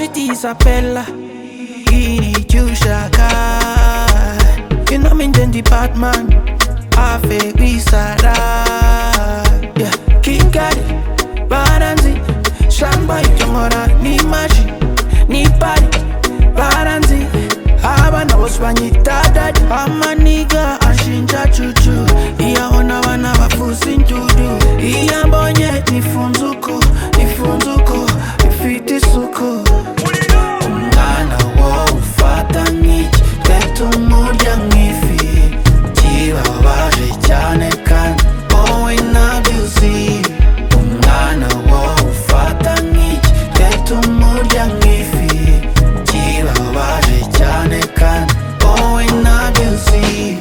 Isabella Ini Jushaka You know me then the Batman Ave Wisara Yeah Kikari Baranzi Shamba Yongora Ni Mashi Ni Pari Baranzi Abana bosbanyita dadi amaniga ashinja cucu iyabona abana bafuza indudu iyo ambonye nifunze uko nifunze uko ifite isuku umwana wowe ufata nk'iki leta umurya nk'ifi kibabaje cyane kandi wowe ntabyo uzi umwana wowe ufata nk'iki leta umurya nk'ifi kibabaje cyane kandi wowe ntabyo uzi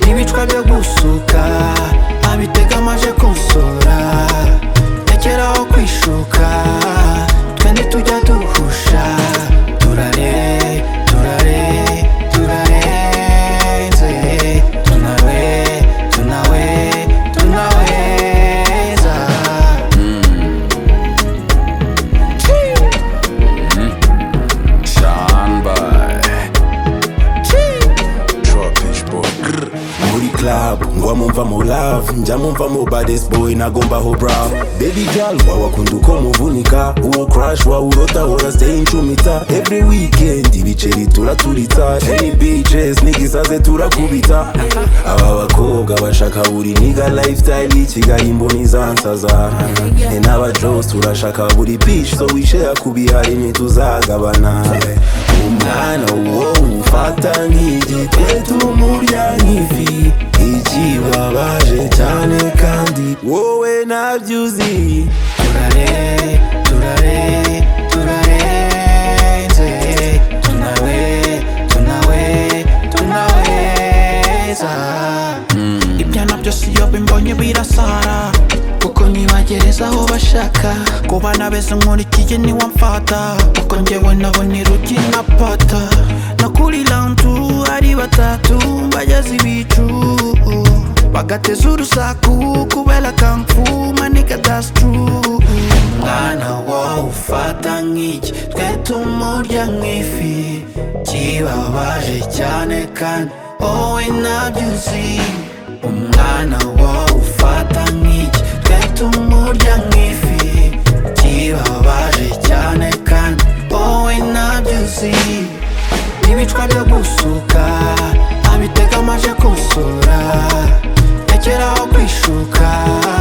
n'ibicwa byo gusuka abitega amaje kunsura rekeraho kwishuka twe ntitujya duhusha turare turare turarenze tunawe tunawe tunaweza muri club ngwamumva mu love njamumva mu baddest boy nagomba ho bra baby girl wawakunda uko muvunika uwo crush wawurota hora stay incumita every weekend ibiceri turaturitsa any bitches n'igisaze turakubita aba bakobwa bashaka buri niga lifestyle y'ikigali imboni zansaza ni n'abajos turashaka buri beach so wishera ku bihari ntituzagabana umwana wowe ufata nk'igitetu umurya nk'ifi ikibabaje cyane kandi wowe nabyuzi turare turare turarenze tunawe tunawe tunaweza ibyana byose iyo bimbonye birasara kuko nkibagereza aho bashaka ku bana beza nkurikiye niwamfata kuko njyewe nabona irugi na pata nakurira nzu ari batatu bageze ibicu bagateza urusaku kubera kamfu maniga that's true mwana wowe ufata nk'iki twe tumurya nk'ifi kibabaje cyane kandi wowe ntabyo uzi umwana wowe ufata nk'iki twe tumurya nk'ifi kibabaje cyane kandi wowe ntabyo uzi n'ibicwa byo gusuka abitega amaje kunsura rekeraho kwishuka